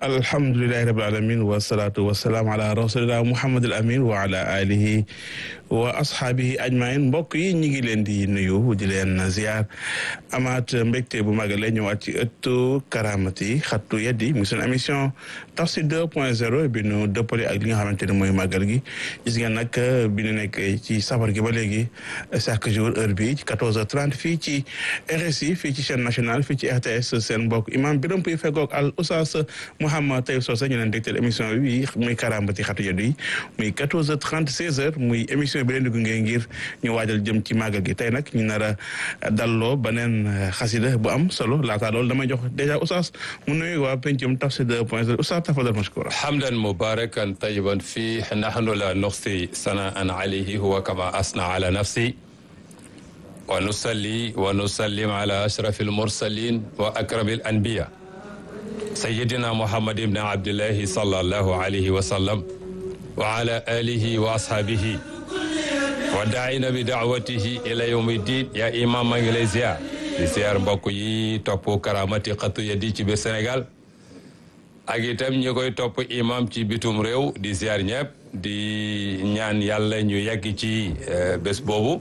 alhamdulilahi rabil alamin wasalaatu wasalaam ala rasulillah muhammad al amin wa ala alihi wa ashaabihi ajmain mbokk yi ñu ngi leen di nuyu di leen ziar amaat mbégte bu mag la ñëwaat ci ëttu karamati xattu yeddi mu seen émission tafsir 2 point 0 bi nu dëppale ak li nga xamante ne mooy màggal gi gis ngeen nag bi ñu nekk ci safar gi ba léegi chaque jour heure bi ci 14h30 fii ci RSI fii ci chaîne nationale fii ci RTS seen mbokk imam Biram Puy feggoog al oustaz Mouhamed Taïb Socé ñu leen dégtal émission bi muy karamati xattu yeddi yi muy 14h30 16h muy émission bi leen di gunge ngir ñu waajal jëm ci màggal gi tey nag ñu nar a dalloo beneen xasida bu am solo laata loolu damay jox dèjà oustaz mu nuyu waa pencum tafsir 2 point 0 oustaz tafadal mashkura hamdan mubarakan tayiban fii nahnu la nuxsi sanaan alayhi huwa kama asna ala nafsi wa nusalli wa nusallim ala ashrafi almursalin wa akrami alanbiya sayidina muhammad ibn abdillahi sallallahu alayhi wa sallam wa ala alihi wa ashabihi wa daayina bi daawatihi ila yawmi diin yaa imam maa ngi lay ziar di ziar mbokk yi topp karamati xatu yeddi ci biir Sénégal ak itam ñi koy topp imam ci bitum réew di ziar ñëpp di ñaan yàlla ñu yegg ci bés boobu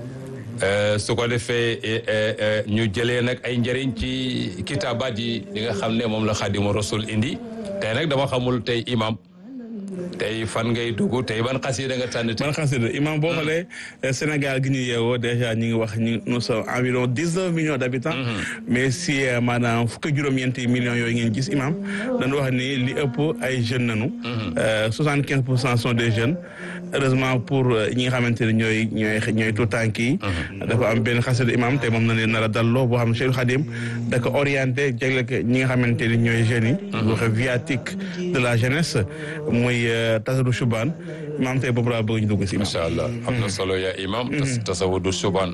su ko defee ñu jëlee nag ay njëriñ ci kitaabaat yi li nga xam ne moom la xadimu rasul indi tey nag dama xamul tey imam tey fan ngay dugg tey ban xasida nga tànn tey. ban xasida imam boo xoolee Sénégal gi ñu yeewoo déjà ñu ngi wax ñu nous sommes environ dix neuf millions d' habitants. mais si maanaam fukki juróom-ñeenti millions yooyu ngeen gis imam dañu wax ni li ëpp ay jeunes nañu. soixante quinze pour cent sont des jeunes. heureusement pour ñi nga xamante ne ñooy ñooy ñooy tout tànk yi. dafa am benn xasida imam te moom na leen nar a dalloo boo xam ne Cheikh Khadim da ko orienté jagle ko ñi nga xamante ne ñooy jeunes yi. wax viatique de la jeunesse muy. tasawudu subaan imaam tey boobu laa bëgg ñu dugg si. incha allah am na solo yaa imam tasawudu subaan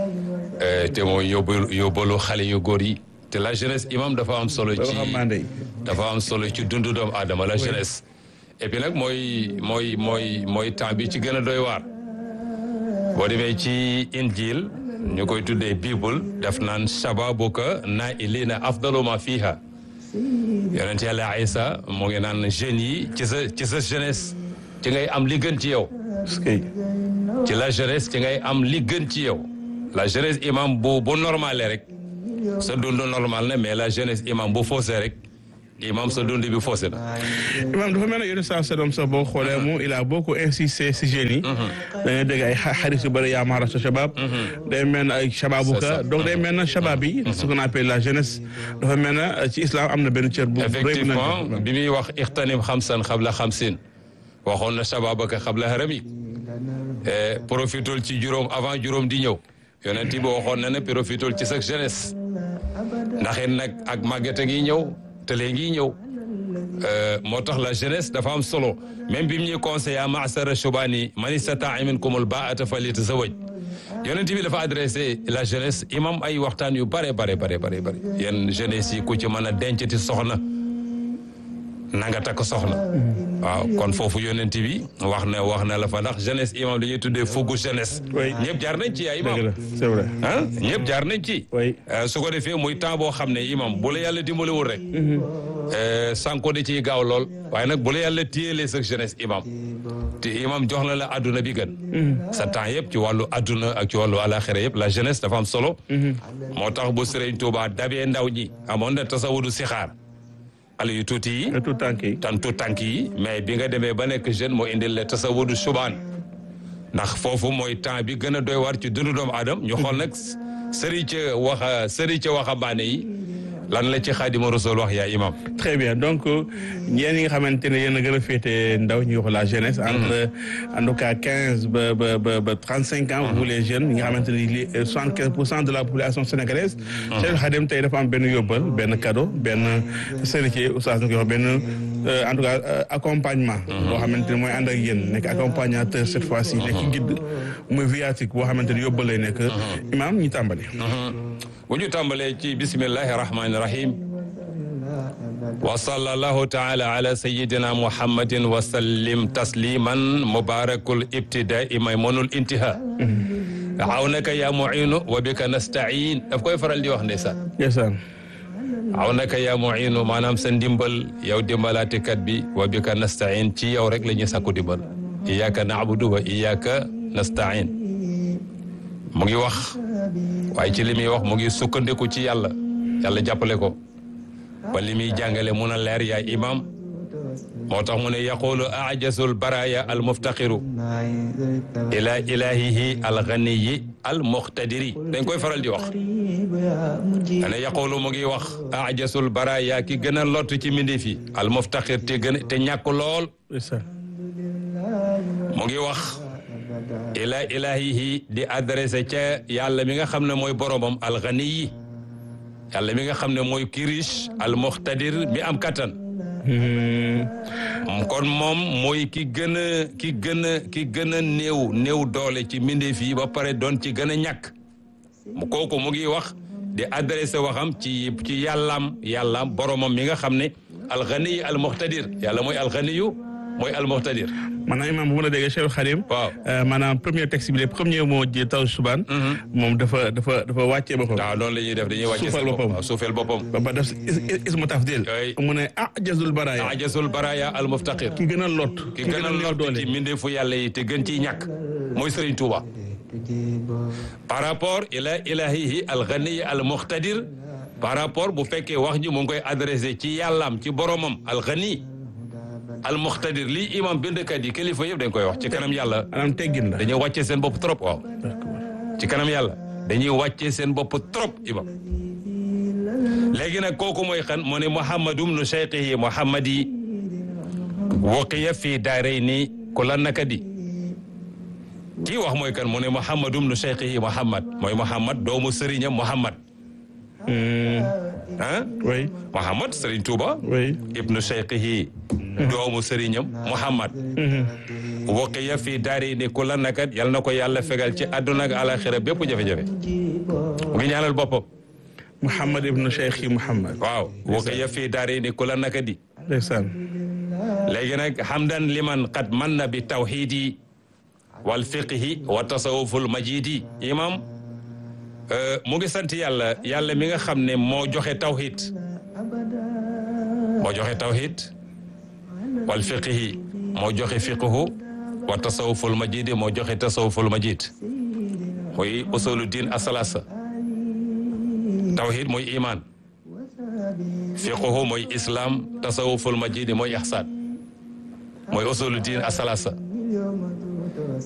te mooy yóbbu yóbbalu xale yu góor yi te la jeunesse imam dafa am solo ci dafa am solo ci dundu doomu aadama la jeunesse et puis nag mooy mooy mooy mooy temps bi ci gën a doy waar boo demee ci injil ñu koy tuddee bible def naan shababuka na ilina afdalu ma fiha yonent yàlla Isa moo ngi naan jeunes yi ci sa ci sa jeunesse ci ngay am li gën ci yow. ci la jeunesse ci ngay am li gën ci yow. la jeunesse imam bu bu normalé rek sa dund normal na mais la jeunesse imam bu faussé rek imam sa dund bi faussé na. imam dafa mel ne yenn saa sedom sax boo xoolee mu il a beaucoup insisté si jeunes yi. da ngay dégg ay xarit yu bëri yaa maara sa shabab. day mel ne ay shababuka donc day mel ne shabab yi. ce qu'on appelle la jeunesse. dafa mel ne ci islam am na benn cër bu. effectivement bi muy wax ixtanim xamsan xabla xamsin waxoon na shababaka xabla harami profitul ci juróom avant juróom di ñëw yonent bi waxoon na ne profitul ci sa jeunesse ndax it nag ak màgget a ngi ñëw te léegi ñëw moo tax la jeunesse dafa am solo même bi mu ñuy conseillé maasara shubani man istataa minkumul baata falyatazawaj yonent bi dafa adressé la jeunesse imam ay waxtaan yu bare bare bare bare bare yéen jeunesse yi ku ci mën a dencati soxna na nga takk soxna waaw kon foofu yonent bi wax na wax na la fa ndax jeunesse imam dañuy tuddee fuggu jeunesse ñëpp jaar nañ ci yaa imam c'est vrai ah ñëpp jaar nañ ci su ko defee muy temps boo xam ne imam bu la yàlla dimbalewul rek sànko da ciy gaaw lool waaye nag bu la yàlla téyelee sa jeunesse imam te imam jox na la adduna bi gën sa temps yëpp ci wàllu adduna ak ci wàllu alaxira yëpp la jeunesse dafa am solo moo tax bu Sëriñ Tuubaa dabee ndaw ñi amoon na tasawudu sixaar xale yu tuuti yi tout tànk yi tan tout tànk yi mais bi nga demee ba nekk jeune moo indil la tasawudu subaan ndax foofu mooy temps bi gën a doy war ci dundu doomu aadama ñu xool nag sëri ca waxa sëri ca waxambaane yi lan la ci xaadima rasul wax yaa imam très bien donc yéen ñi nga xamante ne yéen a gën a féete ndaw ñu wax la jeunesse entre en tout cas quinze ba ba ba ba trente cinq ans vous les jeunes ñi nga xamante ne li soixante quinze pour cent de la population sénégalaise Cheikh Khadim tey dafa am benn yóbbal benn cadeau benn sëricé oustaz na koy wax benn en tout cas accompagnement boo xamante ne mooy ànd ak yéen nekk accompagnateur cette fois ci nekk guide muy viatique boo xamante ne yóbbal lay nekk imam ñu tàmbali bu ñu tàmbalee ci bismillahi rahmaani rahim wa sallallahu taala ala sayidina muhammadin wa sallim tasliman mubarakul ibtidai maymunul intiha awnaka ya muinu wa bika nastain daf koy faral di wax ndeysaan ndeysaan aw naka yaa muinu maanaam sa ndimbal yow dimbalaatekat bi wa bika nastain ci yow rek la ñuy sàkku dimbal iyyaka na'budu wa iyyaka nastain mu ngi wax waaye ci li muy wax mu ngi sukkandiku ci yàlla yàlla jàppale ko ba li muy jàngale mun a leer yaay imam moo tax mu ne yaqulu ajasul baraya al muftaqiru ila ilahihi al ganiyi al muqtadiri dañ koy faral di wax ane yaqulu mu ngi wax ajasul baraya ki gën a lott ci mbindeef yi al muftaqir te gën te ñàkk lool mu ngi wax ila ilahihi di adressé ca yàlla mi nga xam ne mooy boromam al ganiyi yàlla mi nga xam ne mooy kirish al muqtadir mi am kattan kon moom mooy ki gën a ki gën a ki gën a néew néew doole ci mbindeef yi ba pare doon ci gën a ñàkk mu kooku mu ngi wax di adressé waxam ci ci yàllaam yàllaam boromam mi nga xam ne alxaniyu almuxtadir yàlla mooy alxaniyu mooy almuxtadir maanaam imaam bu ma la déggee Cheikh Xadim waaw maanaam premier texte bi les premiers mots ji taw subaan moom dafa dafa dafa wàccee boppam waaw noonu la ñuy def dañuy wàcce suufal boppam waaw suufeel boppam ba ba def ismu tafdil Ay. mu ne ah jazul baraya ajasul baraya almuftaqir ki gën a lot ki gën a néew lott doole ci mbindeefu yàlla yi te gën ciy ñàkk mooy Serigne Touba par rapport ila ilahihi alxaniyi almuxtadir par rapport bu fekkee wax ji mu ngi koy adressé ci yàllaam ci boromam alxani almuxtadir lii imam bindkat yi kilifa yëpp dañ koy wax ci kanam yàlla maanaam teggin la dañuy wàccee seen bopp trop waaw ci kanam yàlla dañuy wàccee seen bopp trop imam léegi nag kooku mooy xan mu ne muhammadum nu cheikhihi muhammadi waqiya fii daarayni ku la naka di kii wax mooy kan mu ne muhammadum nu cheikhihi muhammad mooy muhammad doomu sëriñam muhammad ah oui muhammad sëriñ Tuuba oui ibnu cheikhihi doomu sëriñam muhammad waqiya fii daarayni ku la naka yal na ko yàlla fegal ci àdduna ak alaxira bépp jafe-jafe mu ngi ñaanal boppam Mouhamed ibnu Cheikh yi Mouhamed waaw waqiya fii daarayni ku la naka di ndeysaan léegi nag hamdan liman qad manna bi tawhidi wal fiqhi wa tasawuful majidi imam mu ngi sant yàlla yàlla mi nga xam ne moo joxe tawhid moo joxe tawhid wal fiqhi moo joxe fiqhu wa tasawuful majidi moo joxe tasawuful majid mooy usulu din asalasa tawhid mooy iman fiqhu mooy islam tasawuful majidi mooy ihsan mooy usulu din asalasa